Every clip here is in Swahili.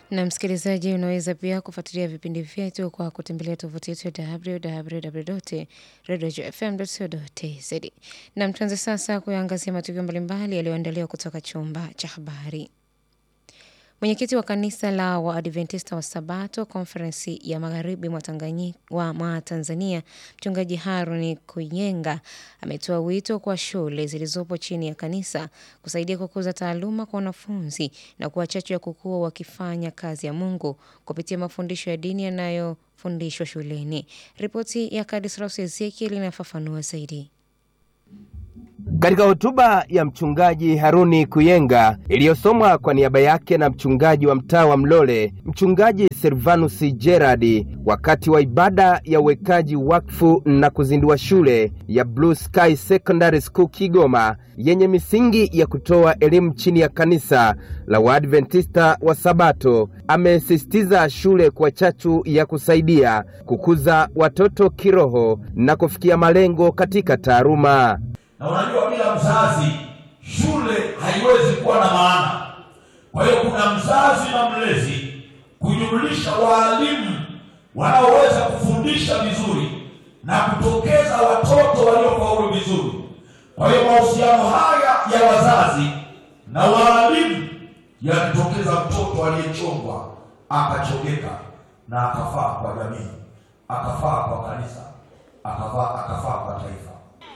Na msikilizaji, unaweza pia kufuatilia vipindi vyetu kwa kutembelea tovuti yetu ya www.radiofm.co.tz. Na tuanze sasa kuyaangazia matukio mbalimbali yaliyoandaliwa kutoka chumba cha habari. Mwenyekiti wa kanisa la Waadventista wa Sabato konferensi ya magharibi mwa Tanganyi- wa- mwa Tanzania, mchungaji Haruni Kuyenga ametoa wito kwa shule zilizopo chini ya kanisa kusaidia kukuza taaluma kwa wanafunzi na kuwa chachu ya kukua wakifanya kazi ya Mungu kupitia mafundisho ya dini yanayofundishwa shuleni. Ripoti ya Kadisraus Ezekiel inafafanua zaidi. Katika hotuba ya mchungaji Haruni Kuyenga iliyosomwa kwa niaba yake na mchungaji wa mtaa wa Mlole, mchungaji Servanus Gerard, wakati wa ibada ya uwekaji wakfu na kuzindua shule ya Blue Sky Secondary School Kigoma yenye misingi ya kutoa elimu chini ya kanisa la Waadventista wa Sabato, amesisitiza shule kwa chachu ya kusaidia kukuza watoto kiroho na kufikia malengo katika taaluma. na unajua bila mzazi shule haiwezi kuwa na maana. Kwa hiyo kuna mzazi na mlezi kujumlisha waalimu wanaoweza kufundisha vizuri na kutokeza watoto waliofaulu vizuri. Kwa hiyo mahusiano haya ya wazazi na waalimu yakitokeza mtoto aliyechongwa akachongeka na akafaa kwa jamii, akafaa kwa kanisa, akafaa akafaa kwa taifa.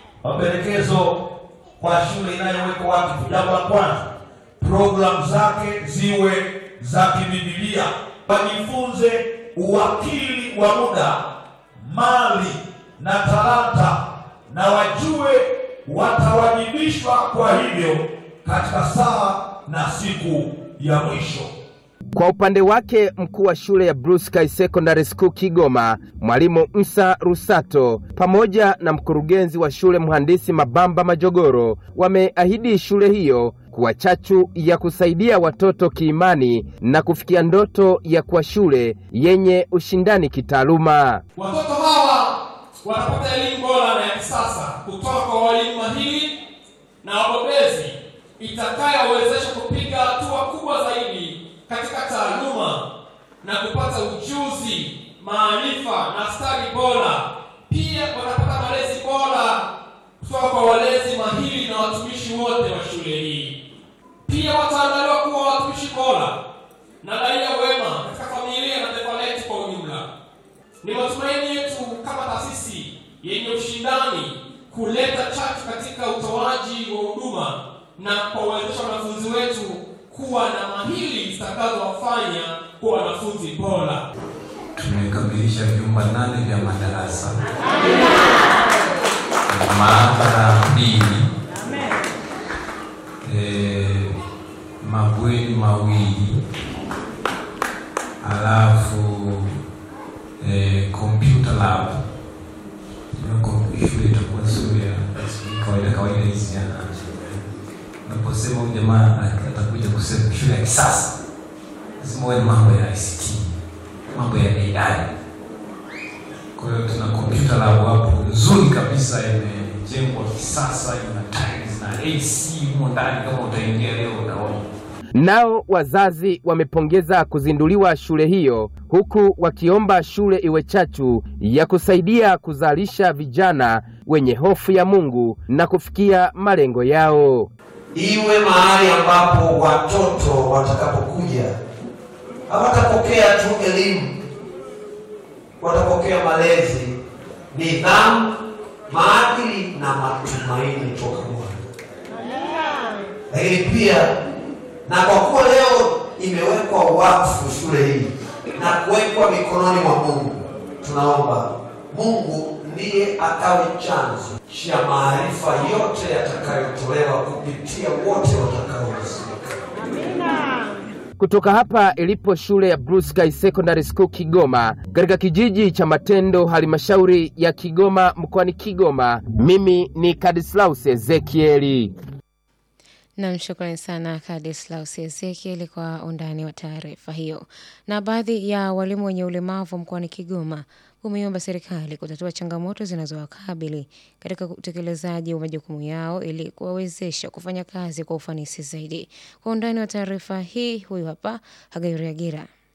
Mapendekezo kwa shule inayowekwa wakfu, jambo la kwanza, programu zake ziwe za kibibilia, wajifunze uwakili wa muda, mali na talanta, na wajue watawajibishwa kwa hivyo katika saa na siku ya mwisho. Kwa upande wake mkuu wa shule ya Blue Sky Secondary School Kigoma, mwalimu Msa Rusato, pamoja na mkurugenzi wa shule mhandisi Mabamba Majogoro wameahidi shule hiyo kuwa chachu ya kusaidia watoto kiimani na kufikia ndoto ya kuwa shule yenye ushindani kitaaluma. Watoto hawa watapata elimu bora na ya kisasa kutoka kwa walimu mahiri na wabobezi itakayowezesha kupiga hatua kubwa zaidi katika taaluma na kupata ujuzi, maarifa na stadi bora. Pia watapata malezi bora kutoka kwa walezi mahiri na watumishi wote wa shule hii. Pia wataandaliwa kuwa watumishi bora na raia wema katika familia na taifa letu kwa ujumla. Ni matumaini yetu kama taasisi yenye ushindani kuleta chachu katika utoaji wa huduma na kuwawezesha wanafunzi wetu kuwa na mahili zitakazowafanya kuwa wanafunzi bora. Tumekamilisha vyumba nane vya madarasa maabara mbili, eh, mabweni mawili, alafu eh, computer lab. Nako shule itakuwa sio ya kawaida kawaida hizi ya naposema huyu jamaa atakuja kusema shule ya kisasa, lazima uwe na mambo ya ICT, mambo ya AI. Kwa hiyo tuna computer lab hapo nzuri kabisa, imejengwa kisasa, ina tiles na AC humo ndani. Kama utaingia leo utaona. Nao wazazi wamepongeza kuzinduliwa shule hiyo huku wakiomba shule iwe chachu ya kusaidia kuzalisha vijana wenye hofu ya Mungu na kufikia malengo yao. iwe mahali ambapo watoto watakapokuja hawatapokea tu elimu, watapokea malezi, nidhamu, maadili na matumaini toka Bwana. Lakini pia na kwa kuwa leo imewekwa wakfu shule hii na kuwekwa mikononi mwa Mungu, tunaomba Mungu ndiye akawe chanzo cha maarifa yote yatakayotolewa kupitia wote watakaohusika. Kutoka hapa ilipo shule ya Blue Sky Secondary School Kigoma katika kijiji cha Matendo, halmashauri ya Kigoma mkoani Kigoma, mimi ni Kadislaus Ezekieli. Nam, shukrani sana Kadislaus Ezekieli kwa undani wa taarifa hiyo. Na baadhi ya walimu wenye ulemavu mkoani Kigoma umeiomba serikali kutatua changamoto zinazowakabili katika utekelezaji wa majukumu yao ili kuwawezesha kufanya kazi kwa ufanisi zaidi. Kwa undani wa taarifa hii, huyu hapa Hagairu Agira.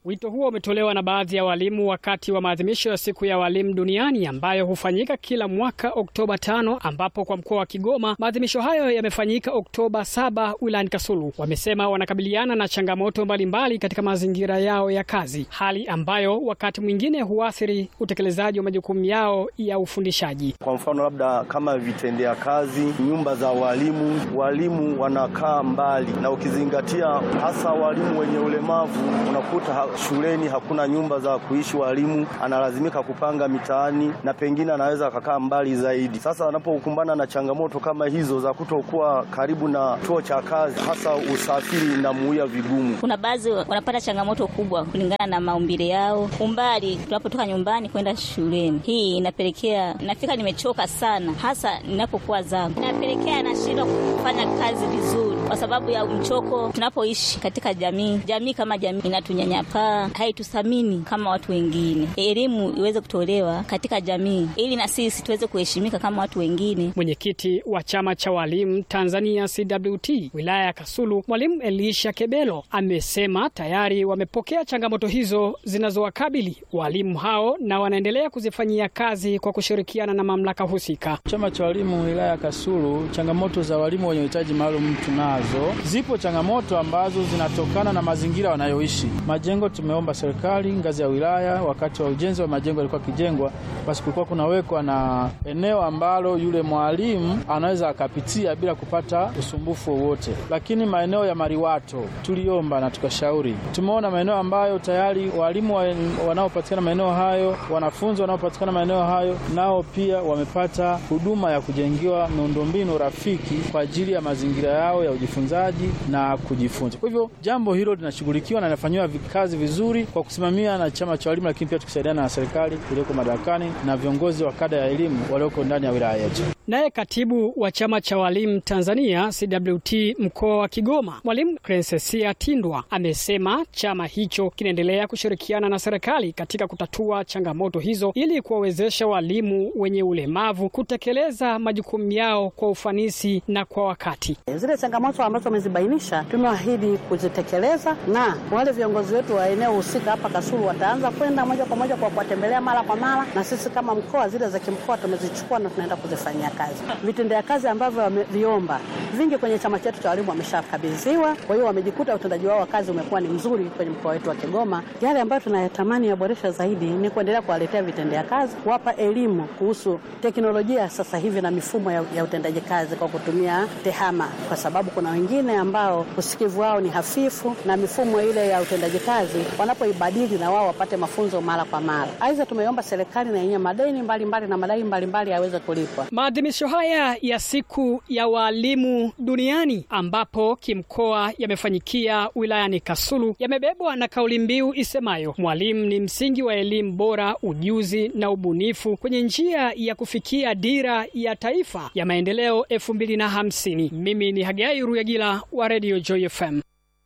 Wito huo umetolewa na baadhi ya walimu wakati wa maadhimisho ya siku ya walimu duniani ambayo hufanyika kila mwaka Oktoba tano, ambapo kwa mkoa wa Kigoma maadhimisho hayo yamefanyika Oktoba saba wilayani Kasulu. Wamesema wanakabiliana na changamoto mbalimbali katika mazingira yao ya kazi, hali ambayo wakati mwingine huathiri utekelezaji wa majukumu yao ya ufundishaji. Kwa mfano labda kama vitendea kazi, nyumba za walimu, walimu wanakaa mbali, na ukizingatia hasa walimu wenye ulemavu, unakuta ha shuleni hakuna nyumba za kuishi walimu, analazimika kupanga mitaani na pengine anaweza akakaa mbali zaidi. Sasa anapokumbana na changamoto kama hizo za kutokuwa karibu na chuo cha kazi, hasa usafiri inamuia vigumu. Kuna baadhi wanapata changamoto kubwa kulingana na maumbile yao, umbali tunapotoka nyumbani kwenda shuleni. Hii inapelekea nafika nimechoka sana, hasa ninapokuwa zangu, inapelekea nashindwa kufanya kazi vizuri kwa sababu ya mchoko. Tunapoishi katika jamii, jamii kama jamii inatunyanyapaa, haituthamini kama watu wengine. Elimu iweze kutolewa katika jamii ili na sisi tuweze kuheshimika kama watu wengine. Mwenyekiti wa chama cha walimu Tanzania CWT wilaya ya Kasulu, mwalimu Elisha Kebelo amesema tayari wamepokea changamoto hizo zinazowakabili walimu hao na wanaendelea kuzifanyia kazi kwa kushirikiana na mamlaka husika. Chama cha walimu wilaya ya Kasulu, changamoto za walimu wenye uhitaji maalum tunazo. Zipo changamoto ambazo zinatokana na mazingira wanayoishi. Majengo tumeomba serikali ngazi ya wilaya, wakati wa ujenzi wa majengo yalikuwa kijengwa, basi kulikuwa kunawekwa na eneo ambalo yule mwalimu anaweza akapitia bila kupata usumbufu wowote. Lakini maeneo ya mariwato tuliomba na tukashauri, tumeona maeneo ambayo tayari walimu wanaopatikana maeneo hayo, wanafunzi wanaopatikana maeneo hayo, nao pia wamepata huduma ya kujengewa miundombinu rafiki kwa ajili ya mazingira yao ya ujifunzaji na kujifunza. Kwa hivyo jambo hilo linashughulikiwa na linafanyiwa kazi vizuri kwa kusimamia na chama cha walimu, lakini pia tukisaidiana na serikali iliyoko madarakani na viongozi wa kada ya elimu walioko ndani ya wilaya yetu. Naye katibu wa chama cha walimu Tanzania CWT mkoa wa Kigoma, mwalimu Crensesia Tindwa amesema chama hicho kinaendelea kushirikiana na serikali katika kutatua changamoto hizo ili kuwawezesha walimu wenye ulemavu kutekeleza majukumu yao kwa ufanisi na kwa wakati. Zile changamoto ambazo wamezibainisha tumeahidi kuzitekeleza, na wale viongozi wetu wa eneo husika hapa Kasulu wataanza kwenda moja kwa moja kwa kuwatembelea mara kwa mara, na sisi kama mkoa zile za kimkoa tumezichukua na tunaenda kuzifanyia kazi. Vitendea kazi ambavyo wameviomba vingi kwenye chama chetu cha walimu wameshakabidhiwa, kwa hiyo wamejikuta utendaji wao wa kazi umekuwa ni mzuri kwenye mkoa wetu wa Kigoma. Yale ambayo tunayatamani yaboresha zaidi ni kuendelea kuwaletea vitendea kazi, kuwapa elimu kuhusu teknolojia sasa hivi na mifumo ya, ya utendaji kazi kwa kutumia tehama, kwa sababu kuna wengine ambao usikivu wao ni hafifu na mifumo ile ya utendaji kazi wanapoibadili na wao wapate mafunzo mara kwa mara. Aidha, tumeomba serikali na yenyewe madeni mbalimbali mbali na madai mbalimbali yaweze kulipwa. Maadhimisho haya ya siku ya walimu duniani ambapo kimkoa yamefanyikia wilayani Kasulu yamebebwa na kauli mbiu isemayo mwalimu ni msingi wa elimu bora, ujuzi na ubunifu kwenye njia ya kufikia dira ya taifa ya maendeleo elfu mbili na hamsini. Mimi ni Hagai Ruyagila wa Radio Joy FM.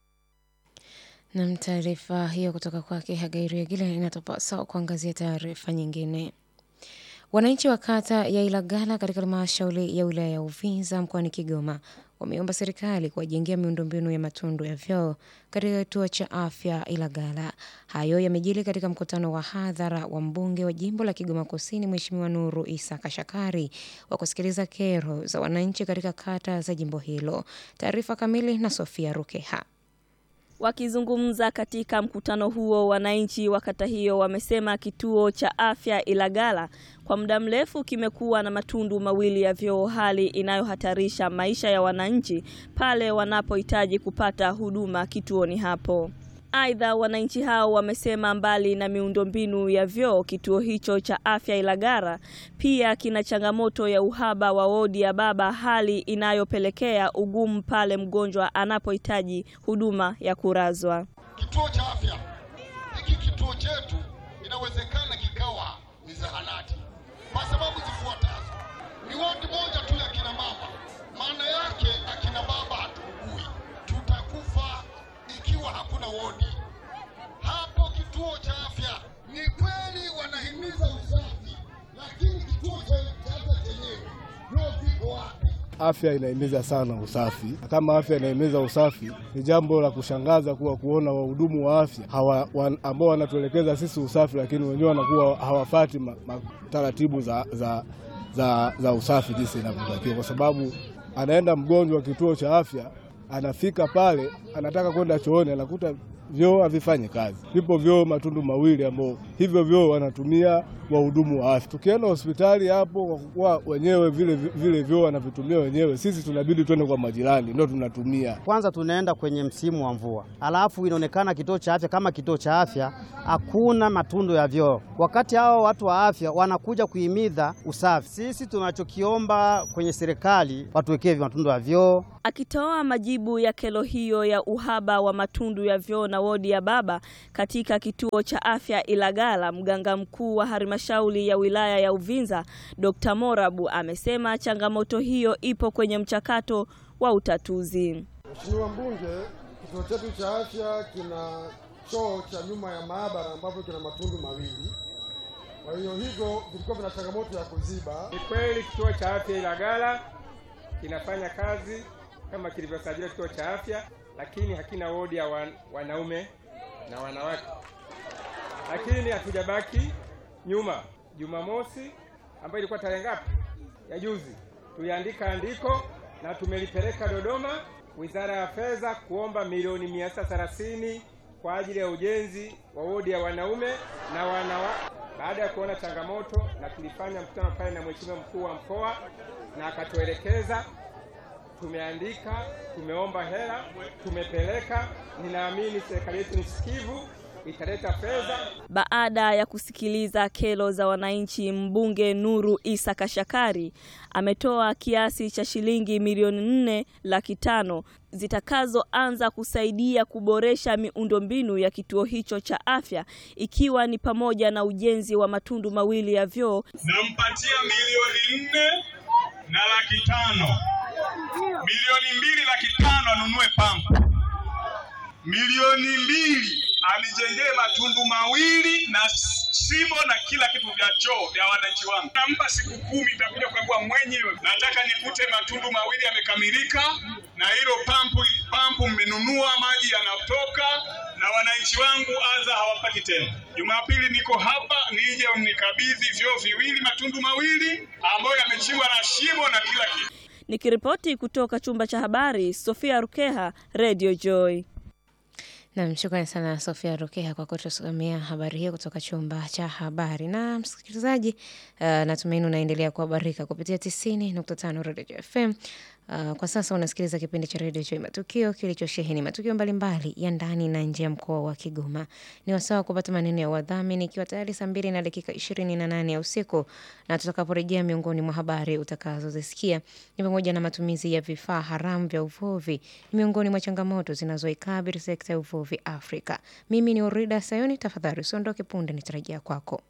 Nam, taarifa hiyo kutoka kwake Hagai Ruyagila inatupa sawa kuangazia taarifa nyingine. Wananchi wa kata ya Ilagala katika halmashauri ya wilaya ya Uvinza mkoani Kigoma wameomba serikali kuwajengea miundombinu ya matundu ya vyoo katika kituo cha afya Ilagala. Hayo yamejili katika mkutano wa hadhara wa mbunge wa jimbo la Kigoma Kusini, Mheshimiwa Nuru Isa Kashakari, wa kusikiliza kero za wananchi katika kata za jimbo hilo. Taarifa kamili na Sofia Rukeha. Wakizungumza katika mkutano huo, wananchi wa kata hiyo wamesema kituo cha afya Ilagala kwa muda mrefu kimekuwa na matundu mawili ya vyoo, hali inayohatarisha maisha ya wananchi pale wanapohitaji kupata huduma kituoni hapo. Aidha, wananchi hao wamesema mbali na miundombinu ya vyoo, kituo hicho cha afya Ilagala pia kina changamoto ya uhaba wa wodi ya baba, hali inayopelekea ugumu pale mgonjwa anapohitaji huduma ya kurazwa. Kituo cha afya hiki, kituo chetu inawezekana kikawa ni zahanati kwa sababu zifuatazo: ni wodi moja tu ya kina mama. Maana yake akina baba hatuugui, tutakufa ikiwa hakuna wodi hapo. Kituo cha afya ni kweli wanahimiza usafi, lakini kituo cha afya chenyewe ndio viko wapi? afya inahimiza sana usafi. Kama afya inahimiza usafi, ni jambo la kushangaza kuwa kuona wahudumu wa afya hawa, wan, ambao wanatuelekeza sisi usafi, lakini wenyewe wanakuwa hawafati ma, ma, taratibu za, za, za, za usafi jinsi inavyotakiwa, kwa sababu anaenda mgonjwa kituo cha afya, anafika pale, anataka kwenda chooni, anakuta vyoo havifanyi kazi. Vipo vyoo matundu mawili ambao hivyo vyoo wanatumia wahudumu wa afya. Tukienda hospitali hapo, kwa kuwa wenyewe vile vile vyoo wanavitumia wenyewe, sisi tunabidi twende kwa majirani, ndio tunatumia. Kwanza tunaenda kwenye msimu wa mvua, alafu inaonekana kituo cha afya kama kituo cha afya hakuna matundu ya vyoo, wakati hao watu wa afya wanakuja kuhimiza usafi. Sisi tunachokiomba kwenye serikali watuwekee matundu ya vyoo. Akitoa majibu ya kero hiyo ya uhaba wa matundu ya vyoo na wodi ya baba katika kituo cha afya Ilagala, mganga mkuu wa halmashauri ya wilaya ya Uvinza Dr. Morabu amesema changamoto hiyo ipo kwenye mchakato wa utatuzi. Mheshimiwa Mbunge, kituo chetu cha afya kina choo cha nyuma ya maabara ambapo kina matundu mawili. Kwa hiyo hivyo vilikuwa vina changamoto ya kuziba. Ni kweli kituo cha afya Ilagala kinafanya kazi kama kilivyosajiliwa kituo cha afya, lakini hakina wodi ya wan, wanaume na wanawake. Lakini hatujabaki nyuma. Jumamosi ambayo ilikuwa tarehe ngapi ya juzi, tuliandika andiko na tumelipeleka Dodoma, Wizara ya Fedha kuomba milioni mia sita thelathini kwa ajili ya ujenzi wa wodi ya wanaume na wanawake. Baada ya kuona changamoto, na tulifanya mkutano pale na mheshimiwa mkuu wa mkoa na akatuelekeza tumeandika, tumeomba hela, tumepeleka. Ninaamini serikali yetu ni sikivu, italeta fedha. Baada ya kusikiliza kero za wananchi, mbunge Nuru Isa Kashakari ametoa kiasi cha shilingi milioni nne laki tano zitakazoanza kusaidia kuboresha miundombinu ya kituo hicho cha afya ikiwa ni pamoja na ujenzi wa matundu mawili ya vyoo. Nampatia milioni nne na laki tano milioni mbili laki tano anunue pampu, milioni mbili anijengee matundu mawili na shimo na kila kitu vya choo vya wananchi wangu. Nampa siku kumi, nitakuja kukagua mwenyewe. Nataka nikute matundu mawili yamekamilika, na hilo pampu pampu mmenunua, maji yanatoka na wananchi wangu adha hawapati tena. Jumapili niko hapa, nije mnikabidhi vyoo viwili, matundu mawili ambayo yamechimbwa na shimo na kila kitu. Nikiripoti kutoka chumba cha habari, Sofia Rukeha, Radio Joy. Nam, shukrani sana Sofia Rukeha kwa kutusomea habari hiyo kutoka chumba cha habari. Na msikilizaji, uh, natumaini unaendelea kuhabarika kupitia tisini nukta tano Radio FM. Uh, kwa sasa unasikiliza kipindi cha redio Joy Matukio kilichosheheni matukio mbalimbali ya ndani na nje ya mkoa wa Kigoma. Ni wasawa kupata maneno ya wadhamini, ikiwa tayari saa mbili na dakika ishirini na nane ya usiku, na tutakaporejea, miongoni mwa habari utakazozisikia ni pamoja na matumizi ya vifaa haramu vya uvuvi ni miongoni mwa changamoto zinazoikabili sekta ya uvuvi Afrika. Mimi ni Orida Sayoni, tafadhali usiondoke, punde nitarejea kwako.